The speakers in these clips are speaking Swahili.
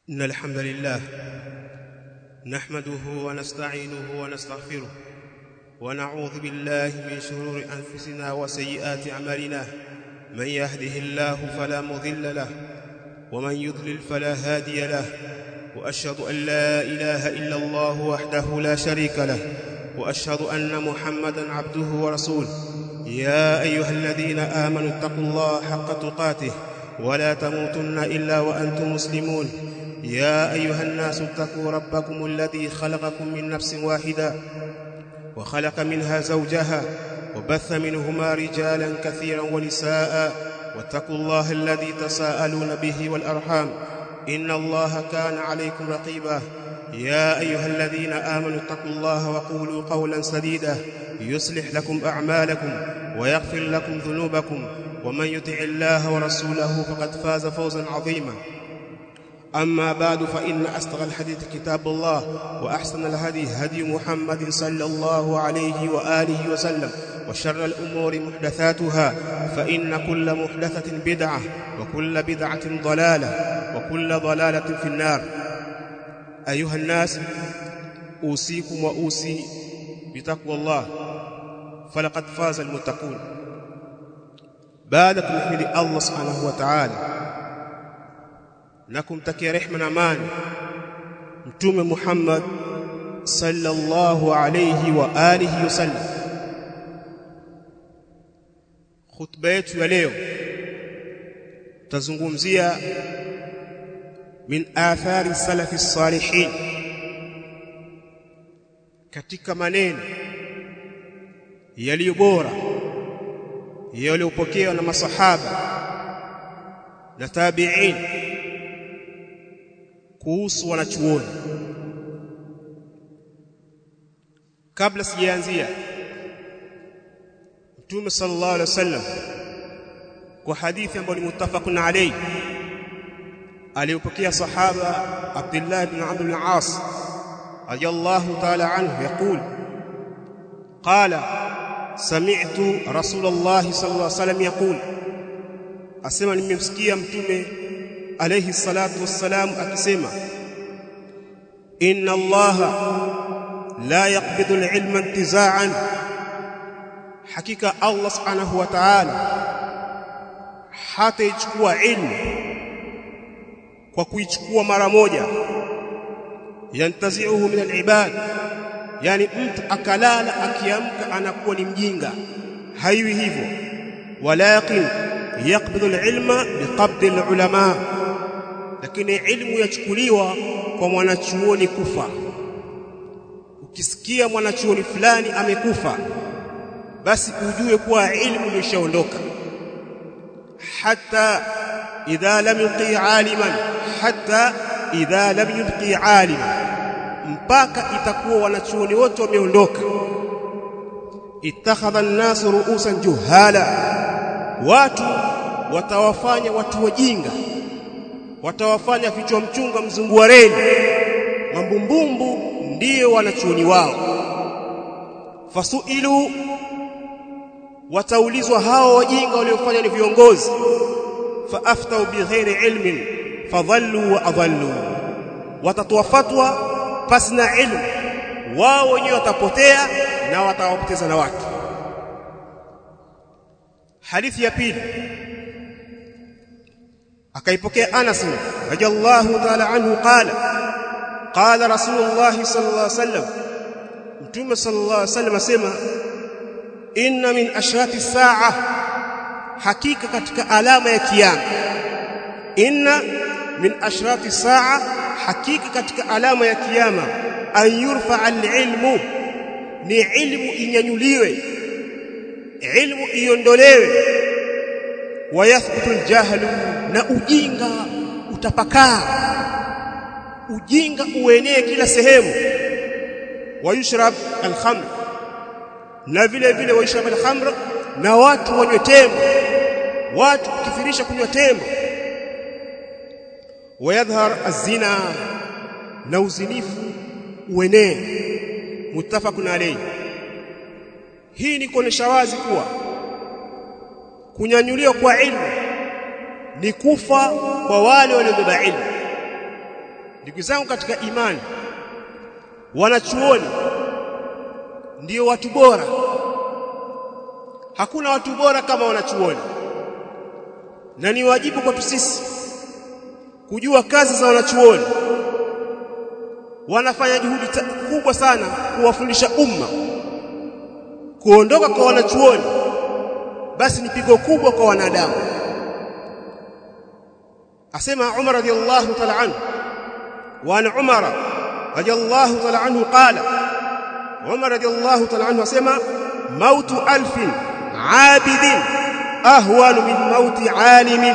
إن الحمد لله نحمده ونستعينه ونستغفره ونعوذ بالله من شرور أنفسنا وسيئات أعمالنا من يهده الله فلا مضل له ومن يضلل فلا هادي له وأشهد أن لا إله إلا الله وحده لا شريك له وأشهد أن محمدا عبده ورسوله يا أيها الذين آمنوا اتقوا الله حق تقاته ولا تموتن إلا وأنتم مسلمون يا أيها الناس اتقوا ربكم الذي خلقكم من نفس واحدة وخلق منها زوجها وبث منهما رجالا كثيرا ونساء واتقوا الله الذي تساءلون به والأرحام إن الله كان عليكم رقيبا يا أيها الذين آمنوا اتقوا الله وقولوا قولا سديدا يصلح لكم أعمالكم ويغفر لكم ذنوبكم ومن يطع الله ورسوله فقد فاز فوزا عظيما أما بعد فإن أصدق الحديث كتاب الله وأحسن الهدي هدي محمد صلى الله عليه وآله وسلم وشر الأمور محدثاتها فإن كل محدثة بدعة وكل بدعة ضلالة وكل ضلالة في النار أيها الناس أوصيكم وأوصي بتقوى الله فلقد فاز المتقون بعد kumhimidi Allah subhanahu wa ta'ala na kumtakia rehema na amani mtume Muhammad sallallahu alayhi wa alihi wasallam khutba yetu ya leo tazungumzia min athari salafi salihin katika maneno yaliyo bora yaliyopokewa na masahaba na tabi'in kuhusu wanachuoni kabla sijaanzia Mtume sallallahu alaihi wasallam kwa hadithi ambayo ni muttafaqun alayhi aliyopokea sahaba Abdullah ibn Amr ibn al-As radiyallahu ta'ala anhu yaqul qala sami'tu rasulullah sallallahu alaihi wasallam yaqul asema nimemsikia mtume alayhi salatu wassalam akisema inna allaha la yaqbidu al-ilma intiza'an hakika allah subhanahu wa ta'ala hataichukua ilmu kwa kuichukua mara moja yantazi'uhu min al-ibad yani mtu akalala akiamka anakuwa ni mjinga haiwi hivyo walakin yaqbidu al-ilma biqabdi al-ulama lakini ilmu yachukuliwa kwa mwanachuoni kufa ukisikia mwanachuoni fulani amekufa basi ujue kuwa ilmu imeshaondoka hata idha lam yuqi aliman hata idha lam yubqi aliman mpaka itakuwa wanachuoni wote wameondoka ittakhadha an-nasu ru'usan juhala watu watawafanya watu wajinga watawafanya vichwa mchunga mzungu wa reli mambumbumbu ndiyo wanachuoni wao fasuilu wataulizwa hao wajinga waliofanya ni viongozi faaftau bighairi ilmin fadhallu wa adhallu watatoa fatwa pasina ilmu wao wenyewe watapotea na watawapoteza na watu hadithi ya pili akaipokea Anas radiyallahu ta'ala anhu qala qala rasulullah sallallahu alaihi wasallam mtume sallallahu alaihi wasallam asema inna min ashrati saa hakika katika alama ya kiyama inna min ashrati saa hakika katika alama ya kiyama an yurfa al-ilmu ni ilmu inyanyuliwe ilmu iondolewe wayathbutu al-jahlu na ujinga utapakaa ujinga uenee kila sehemu wayushrab al-khamr na vile vile wayushrab al-khamr na watu wanywe tembo watu kukithirisha kunywa tembo wayadhhar az-zina na uzinifu uenee muttafaqun alayhi hii ni kuonesha wazi kuwa kunyanyuliwa kwa ilmu ni kufa kwa wale waliobeba ilmu ndugu zangu katika imani wanachuoni ndio watu bora hakuna watu bora kama wanachuoni na ni wajibu kwetu sisi kujua kazi za wanachuoni wanafanya juhudi kubwa sana kuwafundisha umma kuondoka kwa wanachuoni basi ni pigo kubwa kwa wanadamu asema Umar radiyallahu ta'ala anhu wa an Umar radiyallahu ta'ala anhu qala Umar radiyallahu ta'ala anhu asema mautu alfin abidin ahwan min mauti alimin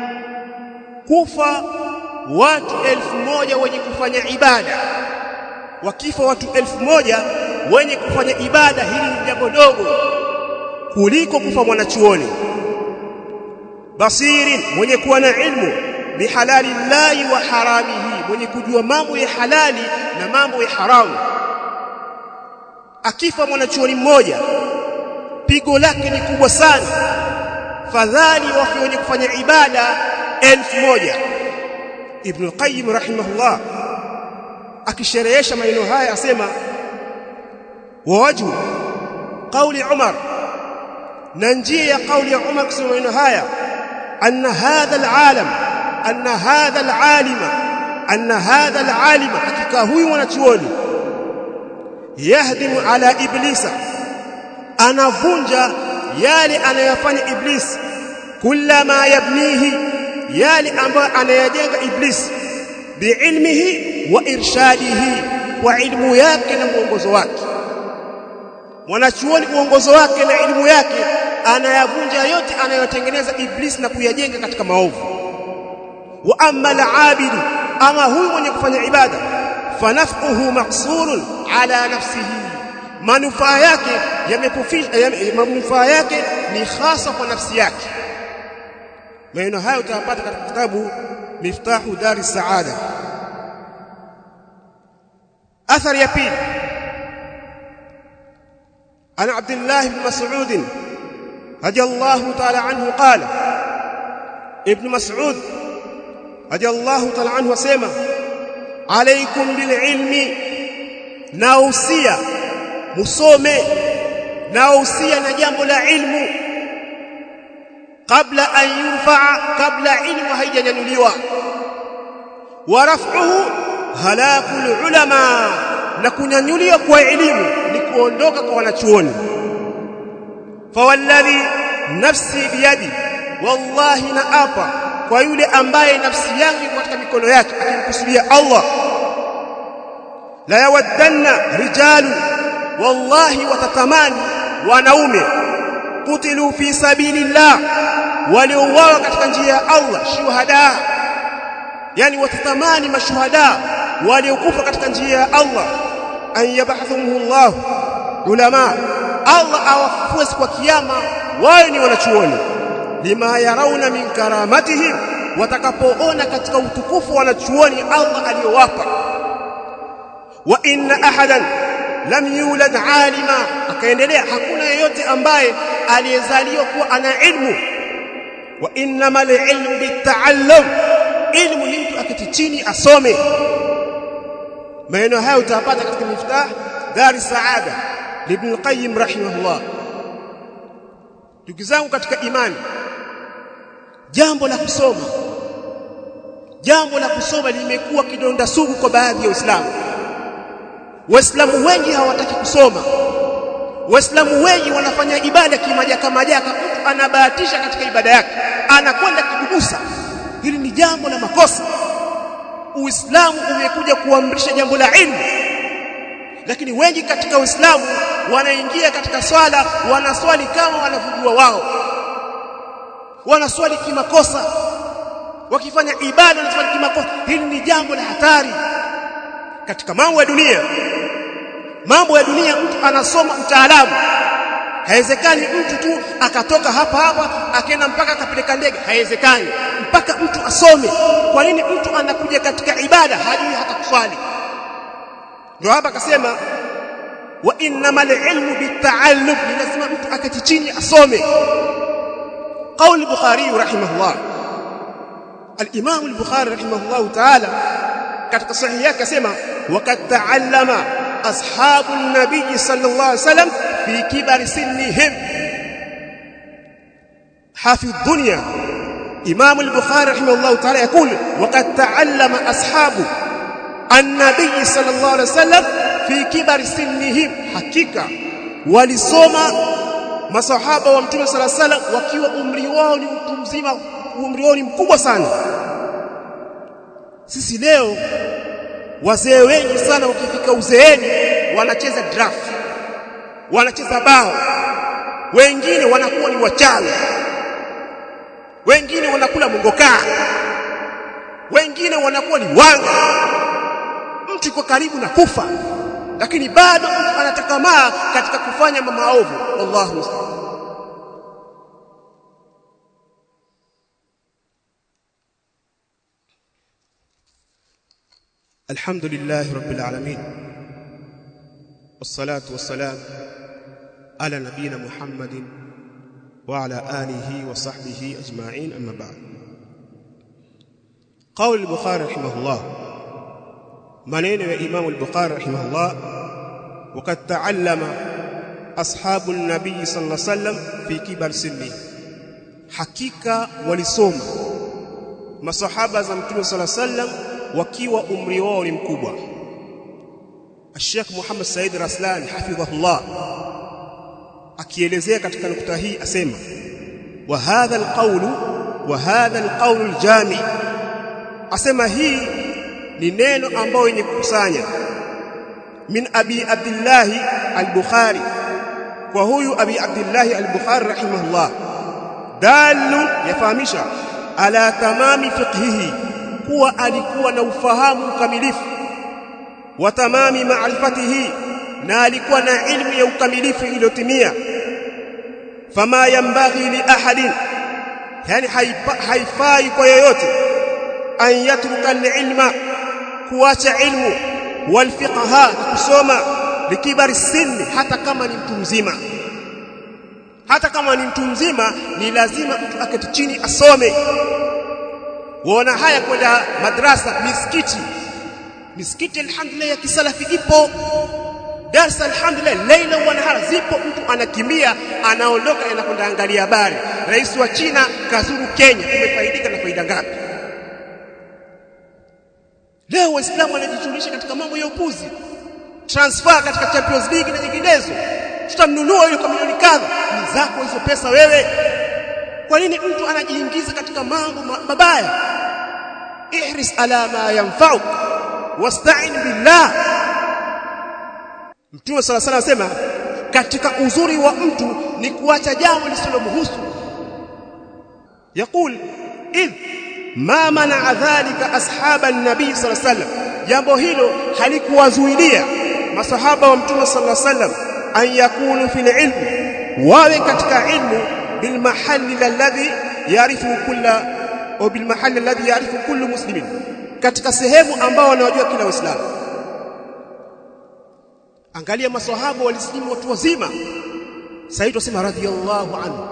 kufa watu elfu moja wenye kufanya ibada wakifa watu elfu moja wenye kufanya ibada hili ni jambo dogo kuliko kufa mwanachuoni basirin mwenye kuwa na ilmu bihalali llahi wa haramihi mwenye kujua mambo ya halali na mambo ya haramu akifa mwanachuoni mmoja pigo lake ni kubwa sana fadhali wafi wenye kufanya ibada elfu moja ibn qayyim rahimahullah akisherehesha maneno haya asema wa wajhu qawli umar na njia ya qawli ya umar kusema maneno haya anna hadha alalam anna hadha alalima anna hadha alalima hakika huyu mwanachuoni yahdimu ala iblisa anavunja yale anayofanya iblis kullama yabnihi yale ambayo anayajenga iblis biilmihi wa irshadihi kwa ilmu yake na mwongozo wake mwanachuoni uongozo wake na elimu yake anayavunja yote anayotengeneza iblis na kuyajenga katika maovu wa amma al-abidu ama huyu mwenye kufanya ibada fanafuhu maqsurun ala nafsihi manufaa yake yamepofisha manufaa yake ni hasa kwa nafsi yake maneno hayo utayapata katika kitabu miftahu dari saada athari ya pili عن عبد الله بن مسعود رضي الله تعالى عنه قال ابن مسعود رضي الله تعالى عنه وسمع عليكم بالعلم nausia musome nausia na jambo la ilmu kabla an yurfaa kabla ilmu haijanyanyuliwa wa raf'uhu halakul ulama na kunyanyuliwa kwa elimu ni kuondoka kwa wanachuoni fawalladhi nafsi biyadi wallahi na apa kwa yule ambaye nafsi yangu iko katika mikono yake akimkusudia Allah la yawaddanna rijalu wallahi watatamani wanaume kutilu fi sabilillah waliouawa katika njia ya Allah shuhada yani watatamani mashuhada waliokufa katika njia ya Allah an yabathumuhu Allah ulama Allah awafufue kwa kiyama wao ni wanachuoni lima yarauna min karamatihim watakapoona katika utukufu wanachuoni Allah aliyowapa wa inna ahadan lam yulad alima akaendelea hakuna yeyote ambaye aliyezaliwa kuwa ana ilmu wa innamal ilmu bitaallum ilmu ni mtu akiti chini asome maneno haya utapata katika miftah dari saada ibn qayyim rahimahullah ndugu zangu katika imani jambo la kusoma jambo la kusoma limekuwa kidonda sugu kwa baadhi ya waislamu waislamu wengi hawataki kusoma waislamu wengi wanafanya ibada kimajaka majaka mtu anabahatisha katika ibada yake anakwenda kibubusa hili ni jambo la makosa uislamu umekuja kuamrisha jambo la ilmu lakini wengi katika uislamu wanaingia katika swala wanaswali kama wanavyojua wao wanaswali kimakosa wakifanya ibada wanaswali kimakosa hili ni jambo la hatari katika mambo ya dunia mambo ya dunia mtu anasoma utaalamu haiwezekani mtu tu akatoka hapa hapa akaenda mpaka akapeleka ndege haiwezekani mpaka mtu asome kwa nini mtu anakuja katika ibada hajui hata kuswali ndio hapa akasema wa innamal ilmu bitaallum ni lazima mtu akati chini asome قول البخاري رحمه الله الامام البخاري رحمه الله تعالى katika sahihi yake asema waqad ta'allama ashabu nabii sallallahu alaihi wasallam fi kibari sinnihim حافظ الدنيا إمام البخاري رحمه الله تعالى يقول وقد تعلم أصحاب النبي صلى الله عليه وسلم في كبر سنهم حقيقة walisoma masahaba wa mtume sala sala wakiwa umri wao ni mtu mzima umri wao ni mkubwa sana sisi leo wazee wengi sana ukifika uzeeni wanacheza draft wanacheza bao wengine wanakuwa ni wachawi wengine wanakula mongokaa wengine wanakuwa ni wanga mtu yuko karibu na kufa lakini bado mtu anatakamaa katika kufanya maovu wallahu musta'an الحمد لله رب العالمين والصلاة والسلام على نبينا محمد وعلى آله وصحبه أجمعين أما بعد قول البخاري رحمه الله منين يا إمام البخاري رحمه الله وقد تعلم أصحاب النبي صلى الله عليه وسلم في كبر سنه حقيقة ولسوم masahaba za mtume sala sallam wakiwa umri wao ni mkubwa Sheikh Muhammad Said Raslan hafidhahullah akielezea katika nukta hii asema wa hadha alqawlu wa hadha alqawlu aljami asema hii ni neno ambayo yenye kukusanya min abi abdullah al-bukhari kwa huyu abi abdullah al-bukhari rahimahullah dalun yafahamisha ala tamami fiqhihi kuwa alikuwa na ufahamu ukamilifu wa tamami ma'rifatihi na alikuwa na ilmu ya ukamilifu iliyotimia fama yambaghi li ahadin yani haifai kwa yoyote an yatruka ilma kuacha ilmu wal fiqha kusoma likibari sinni hata kama ni mtu mzima hata kama ni mtu mzima ni lazima mtu aketi chini asome waona haya kwenda madrasa misikiti misikiti alhamdulillah ya kisalafi ipo darasa alhamdulillah leila wa nahara zipo mtu anakimbia anaondoka anakwenda angalia habari rais wa China kazuru Kenya umefaidika na faida ngapi leo waislamu wanajishughulisha katika mambo ya upuzi transfer katika Champions League na nyinginezo tutamnunua yule kwa milioni kadha ni zako hizo pesa wewe kwa nini mtu anajiingiza katika mambo mabaya ihris ala ma yanfa'uk wasta'in billah Mtume sala sala anasema katika uzuri wa mtu ni kuacha jambo lisilomhusu yakul idh ma mana dhalika ashaba an-nabi sallallahu alayhi wasallam jambo hilo halikuwazuilia masahaba wa mtume sallallahu alayhi wasallam an yakunu fil ilm wawe katika ilmu bil mahalli alladhi yarifu kulla au bil mahalli alladhi yarifu kullu muslimin katika sehemu ambao wanajua kila muislamu angalia maswahaba walisilimu watu wazima said wasema radhiyallahu anhu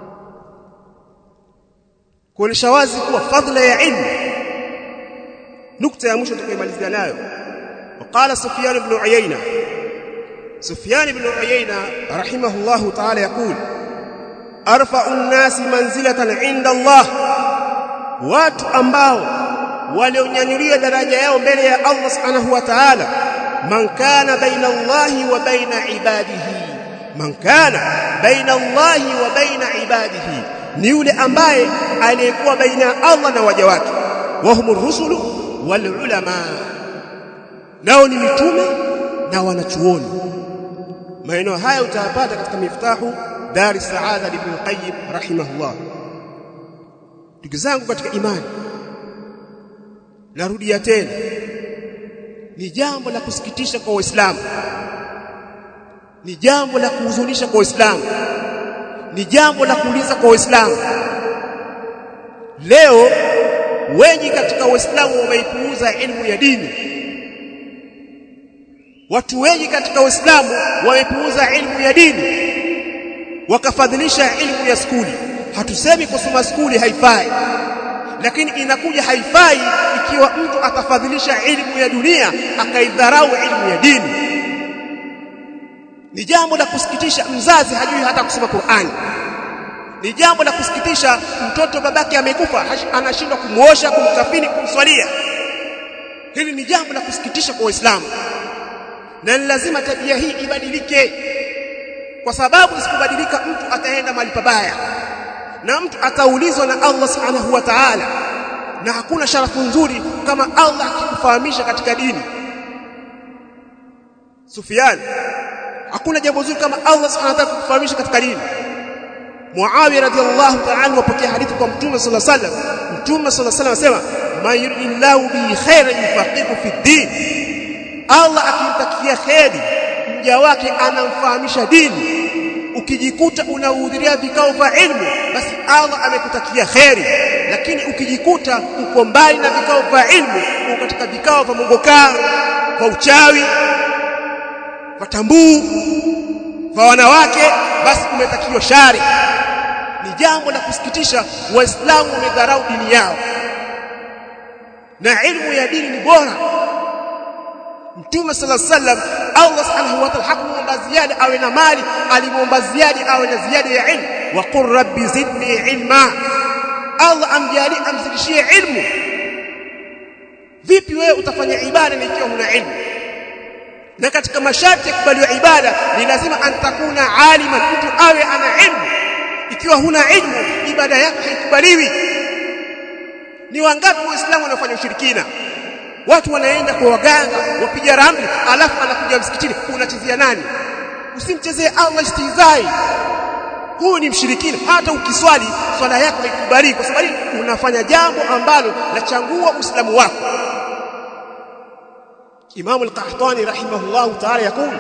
kuonesha wazi kuwa fadhila ya ilmu nukta ya mwisho tutakayomalizia nayo وقال سفيان بن عيينة سفيان بن عيينة رحمه الله تعالى يقول أرفع الناس منزلة عند الله watu ambao walionyanyulia daraja yao mbele ya Allah subhanahu wa ta'ala man kana baina Allahi wa baina ibadihi man kana baina Allahi wa baina ibadihi ni yule ambaye aliyekuwa baina ya Allah na waja wake wa humur rusulu wal ulama nao ni mitume na wanachuoni maeneo haya utayapata katika miftahu dar saada ibn qayyim rahimahullah ndugu zangu katika imani narudia tena ni jambo la kusikitisha kwa waislamu ni jambo la kuhuzunisha kwa waislamu ni jambo la kuuliza kwa waislamu leo wengi katika waislamu wameipuuza elimu ya dini watu wengi katika waislamu wamepuuza elimu ya dini wakafadhilisha elimu ya skuli hatusemi kusoma skuli haifai lakini inakuja haifai ikiwa mtu atafadhilisha elimu ya dunia akaidharau elimu ya dini ni jambo la kusikitisha mzazi hajui hata kusoma Qur'ani ni jambo la kusikitisha mtoto babake amekufa anashindwa kumuosha kumkafini kumswalia hili ni jambo la kusikitisha kwa waislamu na ni lazima tabia hii ibadilike kwa sababu isipobadilika mtu ataenda mahali pabaya na mtu ataulizwa na Allah subhanahu wa ta'ala na hakuna sharafu nzuri kama Allah akikufahamisha katika dini Sufyan hakuna jambo zuri kama Allah subhanahu wa ta'ala kukufahamisha katika dini Muawiya radhiallahu ta'ala wapokea hadithi kwa Mtume sallallahu alaihi wasallam Mtume sallallahu alaihi wasallam asema man yuridillahu bi khairin yufaqihu fi din Allah akimtakia kheri mja wake anamfahamisha dini ukijikuta unahudhuria vikao vya ilmu basi Allah amekutakia kheri lakini ukijikuta uko mbali na vikao vya ilmu uko katika vikao vya mongokaa vya uchawi vya tambuu vya wanawake basi umetakiwa shari ni jambo la kusikitisha waislamu wamedharau dini yao na ilmu ya dini ni bora Mtume sala sallam Allah subhanahu wa ta'ala hakumuomba ziada awe na mali alimuomba ziada awe na ziada ya ilmu wa qur rabbi zidni ilma Allah amjali amzidishie ilmu vipi wewe utafanya ibada na ikiwa huna ilmu na katika masharti ya kubaliwa ibada ni lazima antakuna aliman mtu awe ana ilmu ikiwa huna ilmu ibada yako haikubaliwi ni wangapi waislamu wanafanya ushirikina watu wanaenda kwa waganga wapiga ramli alafu anakuja msikitini unachezea nani usimchezee Allah istizai huyu ni mshirikina hata ukiswali swala yako haikubali kwa sababu unafanya jambo ambalo lachangua uislamu wako Imam al-Qahtani rahimahullah ta'ala yakul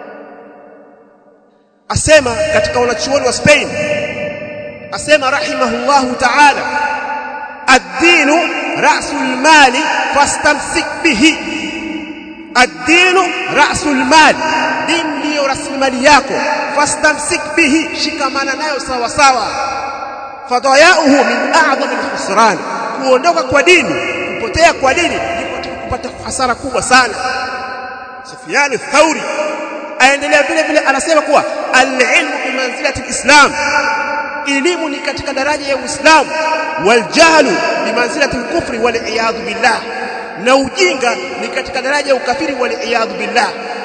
asema katika wanachuoni wa Spain asema rahimahullah ta'ala ad-dinu ra'sul mali fastamsik bihi ad-dinu ra'sul mali din ndio rasilimali yako fastamsik bihi shikamana nayo sawa sawa fadayauhu min a'zami al-khusran kuondoka kwa dini kupotea kwa dini ni kupata hasara kubwa sana Sufyan Thauri aendelea vile vile anasema kuwa al-ilmu bi manzilati al-islam elimu ni katika daraja ya Uislamu waljahlu bi manzilati al-kufri wal iyad billah na ujinga ni katika daraja ya ukafiri wal iyad billah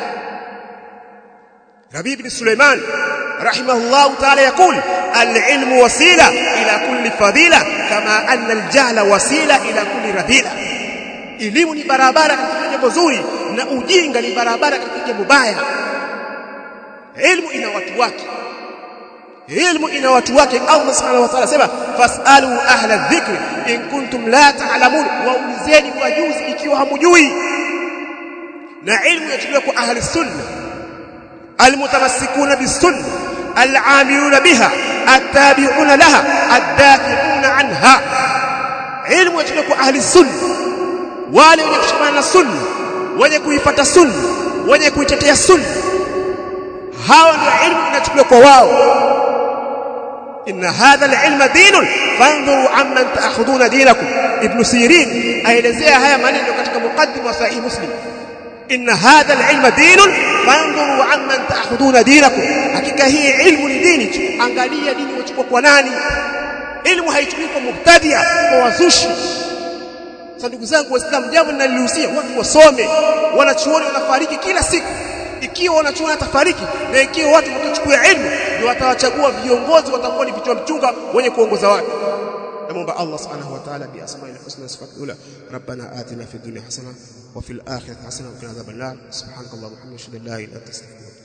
Rabi ibn Sulaiman rahimahullah ta'ala yakul al-ilmu wasila ila kulli fadila kama anna al-jahla wasila ila kulli radila elimu ni barabara katika jambo zuri na ujinga ni barabara katika jambo baya elimu ina watu wake ilmu ina watu wake Allah subhanahu wa ta'ala sema fasalu ahla dhikri in kuntum la ta'lamun waulizeni wajuzi ikiwa hamujui na ilmu yachukuliwa kwa ahli sunna almutamassikuna bisunna al'amiluna biha attabi'una laha addafi'una anha ilmu yachukuliwa kwa ahli sunna wale wenye kushikamana na sunna wenye kuifuata sunna wenye kuitetea sunna hawa ndio ilmu inachukuliwa kwa wao إن هذا العلم دين فانظروا عمن تأخذون دينكم ابن سيرين aelezea haya maneno katika muqaddim wa sahih muslim إن هذا العلم دين فانظروا عمن تأخذون دينكم hakika hii ilmu ni dini angalia dini wachukua kwa nani ilmu haichukui kwa mubtadia kwa wazushi sasa ndugu zangu waislamu jambo ninalihusia watu wasome wanachuoni wanafariki kila siku ikiwa wanachuoni atafariki na ikiwa watu watachukua ilmu ndio watawachagua viongozi watakuwa ni vichwa mchunga wenye kuongoza watu namuomba Allah subhanahu wa ta'ala bi asma'il husna sifatul ula rabbana atina fid dunya hasana wa fil akhirati hasana wa qina adhaban nar subhanakallahumma wa bihamdika la ilaha illa anta astaghfiruka